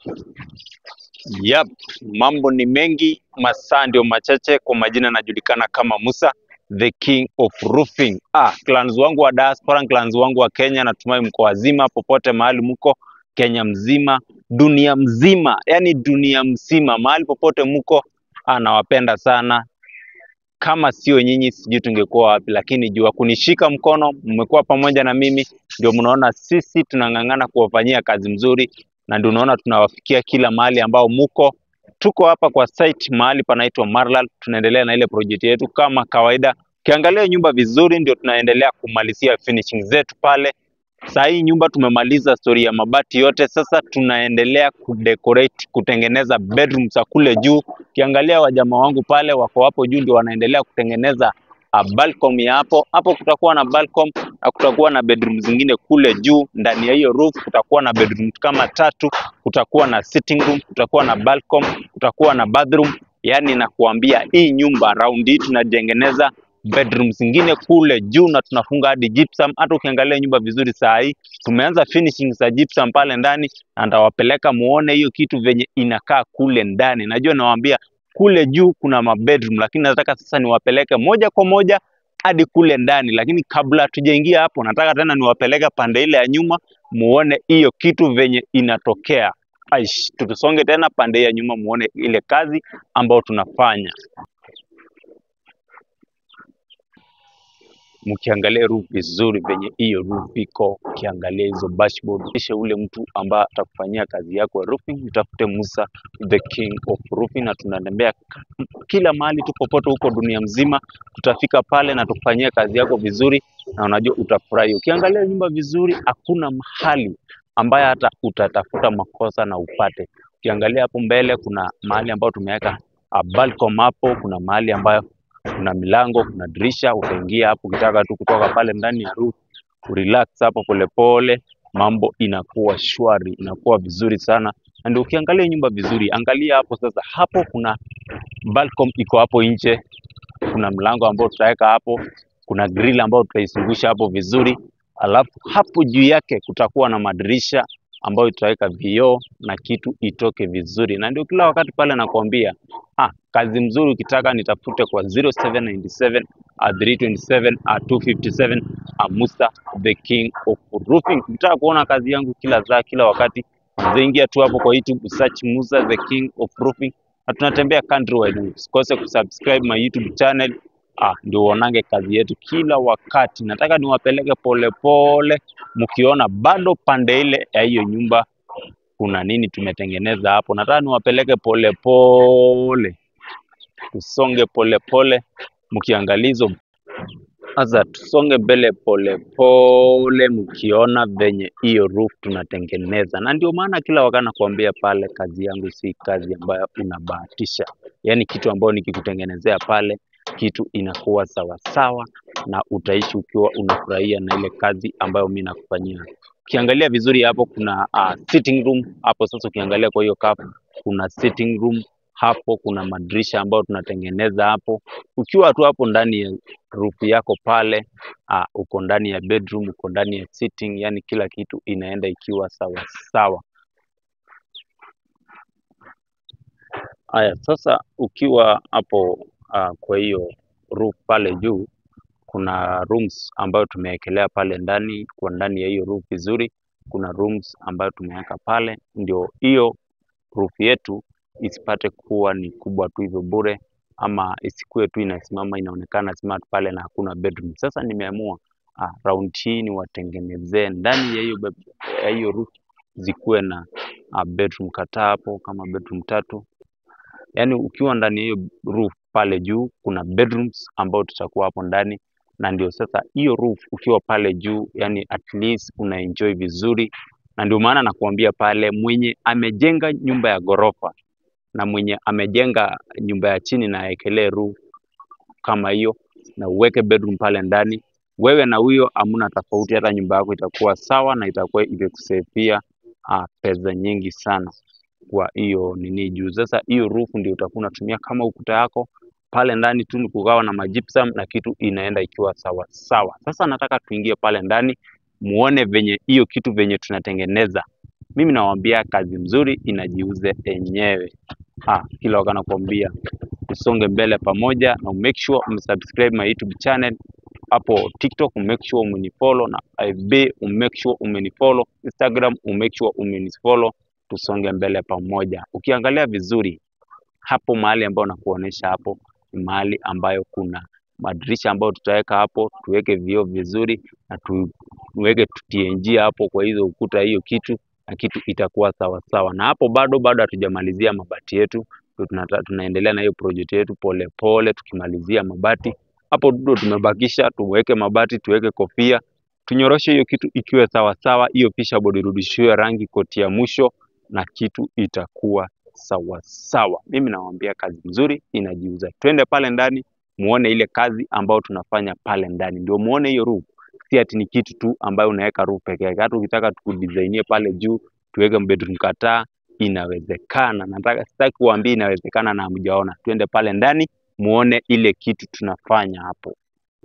Yep, mambo ni mengi, masaa ndio machache. Kwa majina najulikana kama Musa the king of roofing. Ah, clans wangu wa diaspora, clans wangu wa Kenya, natumai mko wazima popote mahali mko, Kenya mzima, dunia mzima, yani dunia mzima, mahali popote mko, ah, nawapenda sana. Kama sio nyinyi sijui tungekuwa wapi, lakini jua kunishika mkono, mmekuwa pamoja na mimi, ndio mnaona sisi tunang'ang'ana kuwafanyia kazi mzuri, na ndio unaona tunawafikia kila mahali ambao muko. Tuko hapa kwa site mahali panaitwa Marlal, tunaendelea na ile project yetu kama kawaida. Ukiangalia nyumba vizuri, ndio tunaendelea kumalizia finishing zetu pale. Saa hii nyumba tumemaliza story ya mabati yote, sasa tunaendelea kudecorate, kutengeneza bedroom za kule juu. Ukiangalia wajamaa wangu pale wako hapo juu, ndio wanaendelea kutengeneza uh, balcony ya hapo hapo. Kutakuwa na balcony na kutakuwa na bedroom zingine kule juu. Ndani ya hiyo roof kutakuwa na bedroom kama tatu, kutakuwa na sitting room, kutakuwa na balcony, kutakuwa na bathroom. Yani nakuambia hii nyumba round hii tunatengeneza bedroom zingine kule juu na tunafunga hadi gypsum. Hata ukiangalia nyumba vizuri saa hii tumeanza finishing za gypsum pale ndani, na ndawapeleka muone hiyo kitu venye inakaa kule ndani. Najua nawaambia kule juu kuna mabedroom, lakini nataka sasa niwapeleke moja kwa moja hadi kule ndani, lakini kabla tujaingia hapo, nataka tena niwapeleke pande ile ya nyuma muone hiyo kitu venye inatokea. Aish, tutusonge tena pande ya nyuma muone ile kazi ambayo tunafanya. mkiangalia roof vizuri venye hiyo roof iko, ukiangalia hizo dashboard, kisha ule mtu ambaye atakufanyia kazi yako ya roofing, mtafute Musa the king of roofing, na tunatembea kila mahali tu popote huko dunia mzima, tutafika pale na tukufanyia kazi yako vizuri, na unajua utafurahi. Ukiangalia nyumba vizuri, hakuna mahali ambaye hata utatafuta makosa na upate. Ukiangalia hapo mbele, kuna mahali ambayo tumeweka uh, balcony hapo, kuna mahali ambayo kuna milango, kuna dirisha, utaingia hapo ukitaka tu kutoka pale ndani ya roof, kurelax hapo polepole, mambo inakuwa shwari, inakuwa vizuri sana. Na ndio ukiangalia nyumba vizuri, angalia hapo sasa, hapo kuna balcony iko hapo nje, kuna mlango ambao tutaweka hapo, kuna grill ambayo tutaizungusha hapo vizuri, alafu hapo juu yake kutakuwa na madirisha ambayo tutaweka vioo na kitu itoke vizuri, na ndio kila wakati pale nakwambia ah, kazi mzuri ukitaka nitafute kwa 0797 uh, 327 uh, 257 uh, Musa the king of roofing. Ukitaka kuona kazi yangu kila saa kila wakati, zaingia tu hapo kwa YouTube search Musa the king of roofing, na tunatembea countrywide. Usikose kusubscribe my YouTube channel ah, ndio uonange kazi yetu kila wakati. Nataka niwapeleke polepole, mkiona bado pande ile ya hiyo nyumba kuna nini tumetengeneza hapo. Nataka niwapeleke polepole, tusonge polepole, mkiangalia hizo sasa tusonge mbele polepole, mkiona venye hiyo roof tunatengeneza, na ndio maana kila wakati nakwambia pale, kazi yangu si kazi ambayo unabahatisha, yaani kitu ambayo nikikutengenezea pale kitu inakuwa sawasawa na utaishi ukiwa unafurahia na ile kazi ambayo mi nakufanyia. Ukiangalia vizuri hapo kuna uh, sitting room hapo. Sasa ukiangalia kwa hiyo cup kuna sitting room hapo, kuna madirisha ambayo tunatengeneza hapo. Ukiwa tu hapo ndani ya roof yako pale, uh, uko ndani ya bedroom, uko ndani ya sitting, yani kila kitu inaenda ikiwa sawa sawa. Haya, sasa ukiwa hapo uh, kwa hiyo roof pale juu kuna rooms ambayo tumewekelea pale ndani, kwa ndani ya hiyo roof vizuri, kuna rooms ambayo tumeweka pale, ndio hiyo roof yetu isipate kuwa ni kubwa tu hivyo bure, ama isikuwe tu inasimama inaonekana smart pale na hakuna bedroom. Sasa nimeamua ah, round hii niwatengenezee ndani ya hiyo bed- ya hiyo roof zikuwe na ah, bedroom kadhaa hapo kama bedroom tatu yaani ukiwa ndani ya hiyo roof pale juu kuna bedrooms ambao tutakuwa hapo ndani, na ndio sasa hiyo roof ukiwa pale juu, yani at least una enjoy vizuri, na ndio maana nakuambia pale, mwenye amejenga nyumba ya ghorofa na mwenye amejenga nyumba ya chini na awekelee roof kama hiyo na uweke bedroom pale ndani, wewe na huyo hamna tofauti, hata nyumba yako itakuwa sawa na itakuwa imekusaidia uh, pesa nyingi sana kwa hiyo nini juu. Sasa hiyo roof ndio utakuwa unatumia kama ukuta yako pale ndani tu, ni kugawa na majipsam na kitu inaenda ikiwa sawa sawa. Sasa nataka tuingie pale ndani muone venye hiyo kitu venye tunatengeneza Mimi nawaambia kazi mzuri inajiuze yenyewe. Ah, kila wakati nakwambia tusonge mbele pamoja na make sure umesubscribe my YouTube channel hapo TikTok, make sure umenifollow na FB make sure umenifollow, Instagram make sure umenifollow, tusonge mbele pamoja. Ukiangalia vizuri hapo mahali ambayo nakuonesha hapo ni mahali ambayo kuna madirisha ambayo tutaweka hapo, tuweke vioo vizuri na tuweke TNG hapo kwa hizo ukuta, hiyo kitu na kitu itakuwa sawa sawa. Na hapo bado bado hatujamalizia mabati yetu, tunata, tunaendelea na hiyo project yetu pole pole, tukimalizia mabati hapo ndio tumebakisha, tuweke mabati, tuweke kofia, tunyoroshe hiyo kitu ikiwe sawa sawa, hiyo pisha bodi irudishiwe rangi koti ya mwisho na kitu itakuwa sawa sawa. Mimi nawaambia kazi nzuri inajiuza. Twende pale ndani muone ile kazi ambayo tunafanya pale ndani, ndio muone hiyo roof. Si ati ni kitu tu ambayo unaweka roof peke yake. Hata ukitaka tukudisainie pale juu tuweke bedroom kadhaa, inawezekana. Nataka sitaki kuambia inawezekana na hamjaona. Twende pale ndani muone ile kitu tunafanya hapo.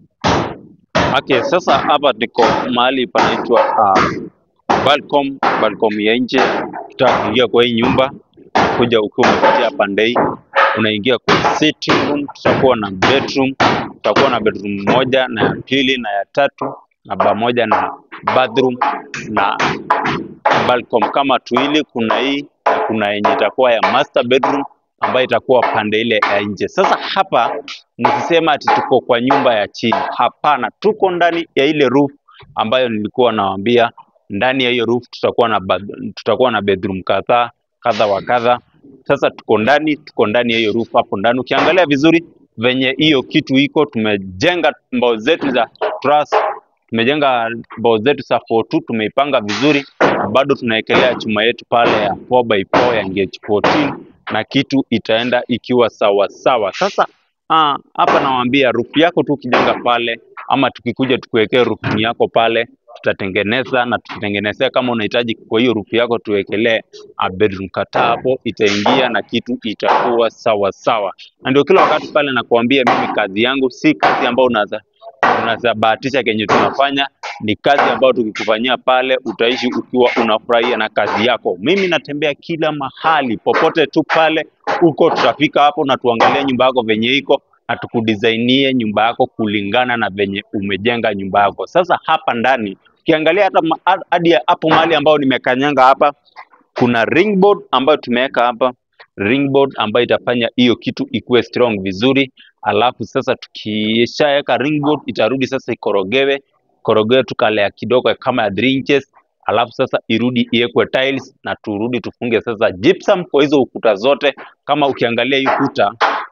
Okay, sasa hapa niko mahali panaitwa uh, balcom balcom ya nje. Ukitaka kuingia kwa hii nyumba, kuja ukiwa umepitia pande hii, unaingia kwa sitting room. Tutakuwa na bedroom, tutakuwa na bedroom moja na ya pili na ya tatu na pamoja na bathroom na balcom kama tuili. Kuna hii na kuna yenye itakuwa ya master bedroom ambayo itakuwa pande ile ya nje. Sasa hapa msisema ati tuko kwa nyumba ya chini, hapana, tuko ndani ya ile roof ambayo nilikuwa nawaambia. Ndani ya hiyo roof tutakuwa na bath- tutakuwa na bedroom kadhaa kadha wa kadha. Sasa tuko ndani, tuko ndani ya hiyo roof hapo ndani. Ukiangalia vizuri venye hiyo kitu iko, tumejenga mbao zetu za truss, tumejenga mbao zetu za 42 tumeipanga vizuri, na bado tunaekelea chuma yetu pale ya 4x4 ya gauge 14 na kitu itaenda ikiwa sawa sawa. Sasa ah, hapa nawaambia roof yako tu ukijenga pale, ama tukikuja tukuwekee roof yako pale, tutatengeneza na tutatengenezea. Kama unahitaji kwa hiyo roof yako tuwekelee a bedroom kadhaa hapo, itaingia na kitu itakuwa sawa sawa. Na ndio kila wakati pale nakuambia mimi kazi yangu si kazi ambayo unaza unazabahatisha kenye tunafanya ni kazi ambayo tukikufanyia pale utaishi ukiwa unafurahia na kazi yako. Mimi natembea kila mahali, popote tu pale uko, tutafika hapo na tuangalie nyumba yako venye iko na tukudisainie nyumba yako kulingana na venye umejenga nyumba yako. Sasa hapa ndani ukiangalia hata ma- hadi ya hapo mahali ambao nimekanyanga hapa, kuna ring board ambayo tumeweka hapa ring board ambayo itafanya hiyo kitu ikuwe strong vizuri. Alafu sasa tukishaweka ring board itarudi sasa ikorogewe korogewe tu kalea kidogo kama ya 3 inches, alafu sasa irudi iwekwe tiles na turudi tufunge sasa gypsum kwa hizo ukuta zote. Kama ukiangalia hii ukuta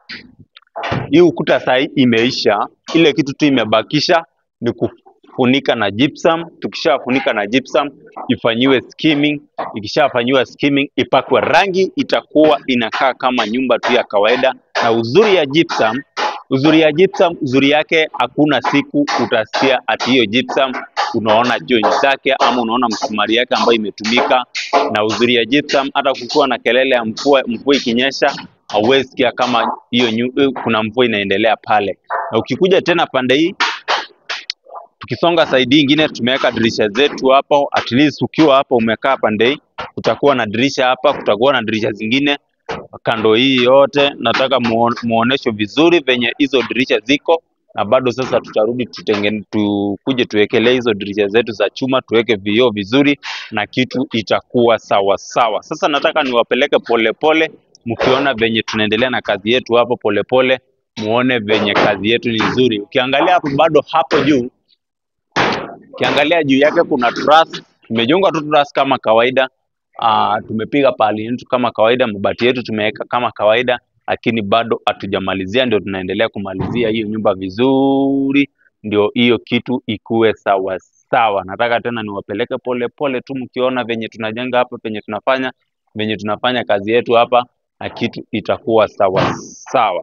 hii ukuta saa hii imeisha, ile kitu tu imebakisha ni kufunika na gypsum. Tukishafunika na gypsum ifanyiwe skimming, ikishafanyiwa skimming ipakwe rangi, itakuwa inakaa kama nyumba tu ya kawaida. Na uzuri ya gypsum, uzuri ya gypsum, uzuri yake hakuna siku utasikia ati hiyo gypsum unaona joint zake ama unaona msumari yake ambayo imetumika. Na uzuri ya gypsum, hata kukiwa na kelele ya mvua, mvua ikinyesha hauwezi sikia kama hiyo nyu- kuna mvua inaendelea pale. Na ukikuja tena pande hii tukisonga saidi ingine tumeweka dirisha zetu hapo, at least ukiwa hapo umekaa pande hii kutakuwa na dirisha hapa, kutakuwa na dirisha zingine kando hii yote. Nataka muon- muonesho vizuri venye hizo dirisha ziko, na bado sasa tutarudi tutengene, tukuje tuwekelee hizo dirisha zetu za chuma, tuweke vioo vizuri na kitu itakuwa sawa sawa. Sasa nataka niwapeleke polepole, mkiona venye tunaendelea na kazi yetu hapo polepole, muone venye kazi yetu ni nzuri. Ukiangalia hapo bado hapo juu Ukiangalia juu yake kuna truss, tumejenga tu truss kama kawaida. Uh, tumepiga pali yetu kama kawaida, mabati yetu tumeweka kama kawaida, lakini bado hatujamalizia, ndio tunaendelea kumalizia hiyo nyumba vizuri, ndio hiyo kitu ikuwe sawa sawa. Nataka tena niwapeleke pole pole tu, mkiona venye tunajenga hapa, venye tunafanya venye tunafanya kazi yetu hapa, na kitu itakuwa sawa sawa.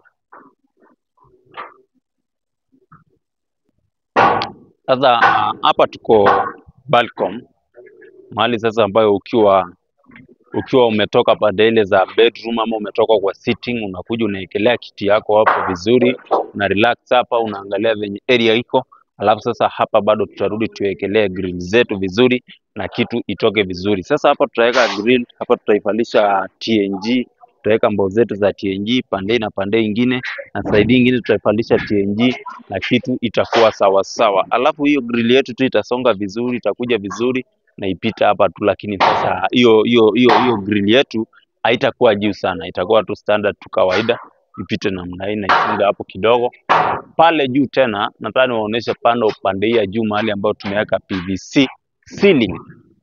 Sasa ah, hapa tuko balcony mahali sasa ambayo ukiwa ukiwa umetoka pande ile za bedroom ama umetoka kwa sitting, unakuja unaekelea kiti yako hapo vizuri, una relax hapa, unaangalia venye area iko, alafu sasa hapa bado tutarudi tuwekelee grill zetu vizuri na kitu itoke vizuri. Sasa hapa tutaweka grill, hapa tutaivalisha TNG, tutaweka mbao zetu za TNG pande hii na pande ingine, na side ingine tutaivalisha TNG na kitu itakuwa sawa sawa. Alafu hiyo grill yetu tu itasonga vizuri, itakuja vizuri na ipita hapa tu, lakini sasa hiyo hiyo hiyo hiyo grill yetu haitakuwa juu sana, itakuwa tu standard tu kawaida, ipite namna hii na ifunge hapo kidogo pale juu tena nataka niwaonyeshe pande upande hii ya juu mahali ambayo tumeweka PVC ceiling.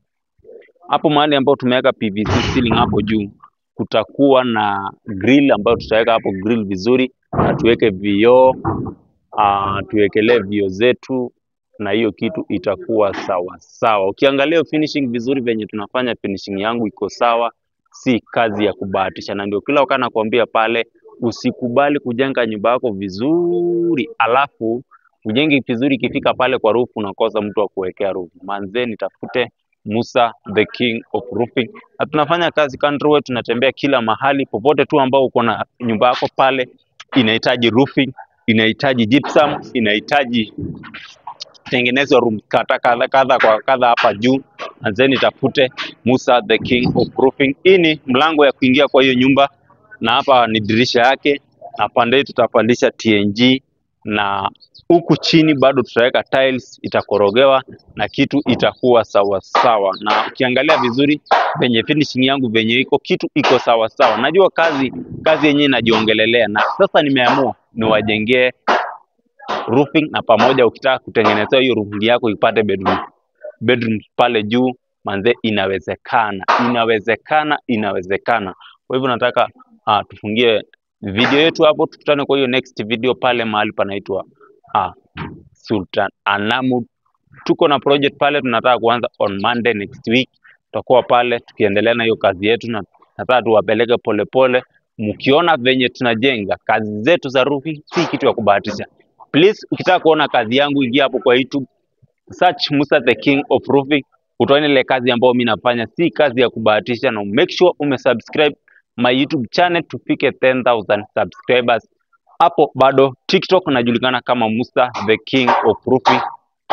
Hapo mahali ambayo tumeweka PVC ceiling hapo juu kutakuwa na grill ambayo tutaweka hapo grill vizuri na tuweke vioo uh, tuwekelee vioo zetu na hiyo kitu itakuwa sawa sawa. Ukiangalia hiyo finishing vizuri venye tunafanya finishing yangu iko sawa, si kazi ya kubahatisha, na ndio kila wakati nakwambia pale usikubali kujenga nyumba yako vizuri alafu ujenge vizuri, ikifika pale kwa roof unakosa mtu wa kuwekea roof. Manze, nitafute Musa the king of roofing, na tunafanya kazi countrywide, tunatembea kila mahali, popote tu ambao uko na nyumba yako pale inahitaji roofing, inahitaji gypsum, inahitaji tengenezwa room kadha kadha kadha kwa kadha hapa juu, and then nitafute Musa the king of roofing. Hii ni mlango ya kuingia kwa hiyo nyumba na hapa ni dirisha yake, na pande hii tutapandisha TNG na huku chini bado tutaweka tiles, itakorogewa na kitu itakuwa sawa sawa. Na ukiangalia vizuri venye finishing yangu venye iko kitu iko sawa sawa. Najua kazi kazi yenyewe inajiongelelea, na sasa nimeamua niwajengee roofing na pamoja, ukitaka kutengenezea hiyo roofing yako ipate bedroom bedroom pale juu, manze, inawezekana, inawezekana, inawezekana. Kwa hivyo nataka uh, tufungie video yetu hapo, tukutane kwa hiyo next video pale mahali panaitwa uh, Sultan Anamud. Tuko na project pale tunataka kuanza on Monday next week, tutakuwa pale tukiendelea na hiyo kazi yetu, na nataka tuwapeleke polepole, mkiona venye tunajenga kazi zetu za roofing, si kitu ya kubahatisha. Please, ukitaka kuona kazi yangu, ingia hapo kwa YouTube search Musa the King of Roofing, utaona ile kazi ambayo mimi nafanya, si kazi ya kubahatisha, na make sure umesubscribe my YouTube channel tufike 10000 subscribers. Hapo bado TikTok najulikana kama Musa the King of Roofing.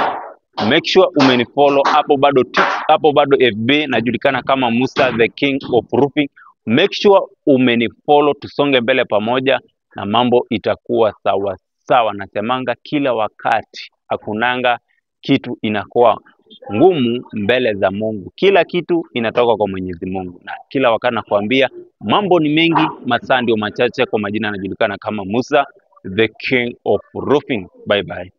Make sure umenifollow hapo bado tik- hapo bado FB najulikana kama Musa the King of Roofing. Make sure umenifollow, tusonge mbele pamoja na mambo itakuwa sawa sawa. Nasemanga kila wakati, hakunanga kitu inakuwa ngumu mbele za Mungu. Kila kitu inatoka kwa Mwenyezi Mungu, na kila wakati nakwambia mambo ni mengi, masaa ndio machache. Kwa majina anajulikana kama Musa the King of Roofing. Bye bye.